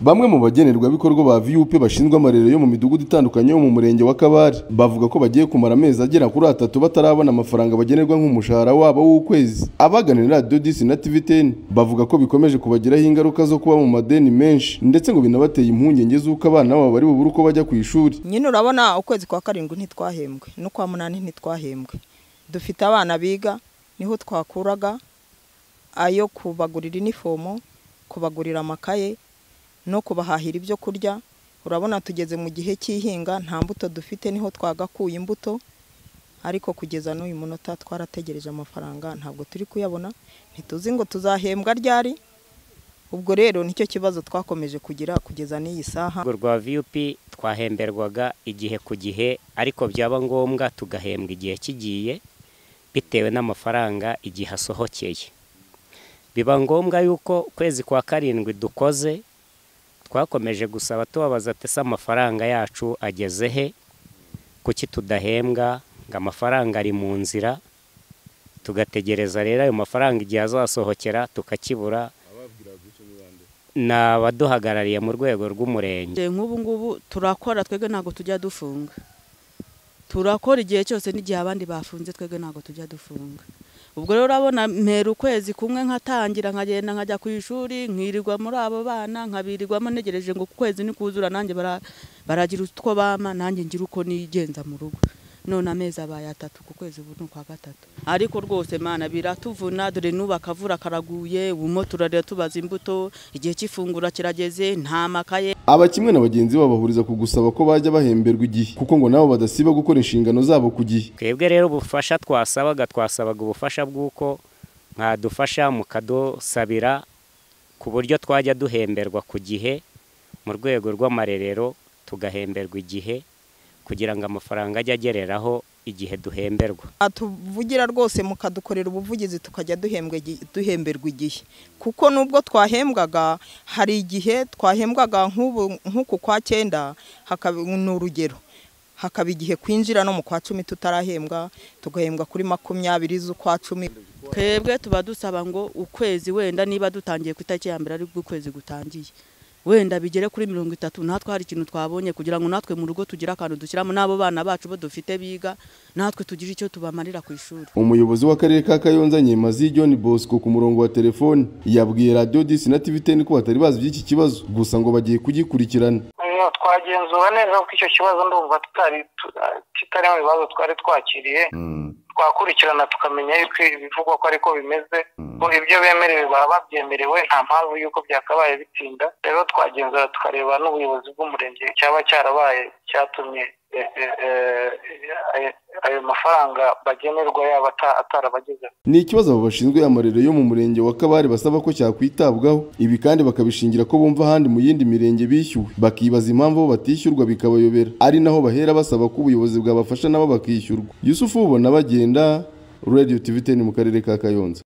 Bamwe mu bagenerwabikorwa ba VUP bashinzwe amarerero yo mu midugudu itandukanye yo mu murenge wa Kabare bavuga ko bagiye kumara amezi agera kuri atatu batarabona amafaranga bagenerwa nk'umushahara wabo w'ukwezi. Abaganira Radio Disi na TVTN bavuga ko bikomeje kubagiraho ingaruka zo kuba mu madeni menshi ndetse ngo binabateye impungenge z'uko abana babo bari bubure uko bajya ku ishuri. nyine urabona ukwezi kwa karindwi ntitwahembwe n'ukwa munani ntitwahembwe dufite abana biga niho twakuraga ayo kubagurira inifomo kubagurira amakaye no kubahahira ibyo kurya urabona tugeze mu gihe cy'ihinga nta mbuto dufite niho twagakuye imbuto ariko kugeza n'uyu munota twarategereje amafaranga ntabwo turi kuyabona ntituzi ngo tuzahembwa ryari ubwo rero nicyo kibazo twakomeje kugira kugeza n'iyi saha urwego rwa VUP twahemberwaga igihe ku gihe ariko byaba ngombwa tugahembwa igihe kigiye bitewe n'amafaranga igihe asohokeye biba ngombwa yuko ukwezi kwa karindwi dukoze twakomeje gusaba tubabaza ati ese amafaranga yacu ageze he kuki tudahembwa ngo amafaranga ari mu nzira tugategereza rero ayo mafaranga igihe azasohokera tukakibura ni abaduhagarariye mu rwego rw'umurenge Nje nk'ubu ngubu turakora twebwe ntabwo tujya dufunga turakora igihe cyose n'igihe abandi bafunze twebwe ntabwo tujya dufunga ubwo rero urabona mpera ukwezi kumwe nkatangira nkagenda nkajya ku ishuri nkirirwa muri abo bana nkabirirwamo ntegereje ngo ukwezi nikuzura nanjye bara- baragira utwo bama nanjye ngira uko nigenza mu rugo none amezi abaye atatu ku kwezi ubu ni ukwa gatatu ariko rwose mana biratuvuna dore n'ubu akavura karaguye ubumo turarira tubaza imbuto igihe cy'ifungura kirageze nta makaye Aba kimwe na bagenzi babo bahuriza ku gusaba ko bajya bahemberwa igihe kuko ngo nabo badasiba gukora inshingano zabo ku gihe. twebwe rero ubufasha twasabaga twasabaga ubufasha bw'uko mwadufasha mukadusabira ku buryo twajya duhemberwa ku gihe mu rwego rw'amarerero tugahemberwa igihe kugira ngo amafaranga ajye agereraho igihe duhemberwa tuvugira rwose mukadukorera ubuvugizi tukajya duhembwa igi- duhemberwa igihe kuko nubwo twahembwaga hari igihe twahembwaga nk'ubu nk'uku kwa cyenda hakaba ni urugero hakaba igihe kwinjira no mu kwa cumi tutarahembwa tugahembwa kuri makumyabiri z'ukwa cumi twebwe tuba dusaba ngo ukwezi wenda niba dutangiye ku itariki ya mbere aribwo ukwezi gutangiye wenda bigere kuri mirongo itatu natwe hari ikintu twabonye kugira ngo natwe mu rugo tugire akantu dushyiramo n'abo bana bacu bo dufite biga natwe tugire icyo tubamarira ku ishuri Umuyobozi w'akarere ka Kayonza Nyemazi John Bosco ku murongo wa telefone yabwiye Radio Disi na TVTN ko batari bazi by'iki kibazo gusa ngo bagiye kugikurikirana. Mm, twagenzura neza ko icyo kibazo ndumva tutari tu- kitari mu bibazo twari twakiriye twakurikirana tukamenya yuko ibivugwa ko ariko bimeze ko ibyo bemerewe baba babyemerewe nta mpamvu y'uko byakabaye bitinda rero twagenzura tukareba n'ubuyobozi bw'umurenge cyaba cyarabaye cyatumye eh, eh, eh, ayo- ayo mafaranga bagenerwa yaba ata- atarabageze Ni ikibazo abo bashinzwe amarerero yo mu murenge wa Kabare basaba ko cyakwitabwaho ibi kandi bakabishingira ko bumva ahandi mu yindi mirenge bishyuwe bakibaza impamvu bo batishyurwa bikabayobera ari naho bahera basaba ko ubuyobozi bwabafasha nabo bakishyurwa. Yusufu ubona bagenda Radio TVTN mu karere ka Kayonza.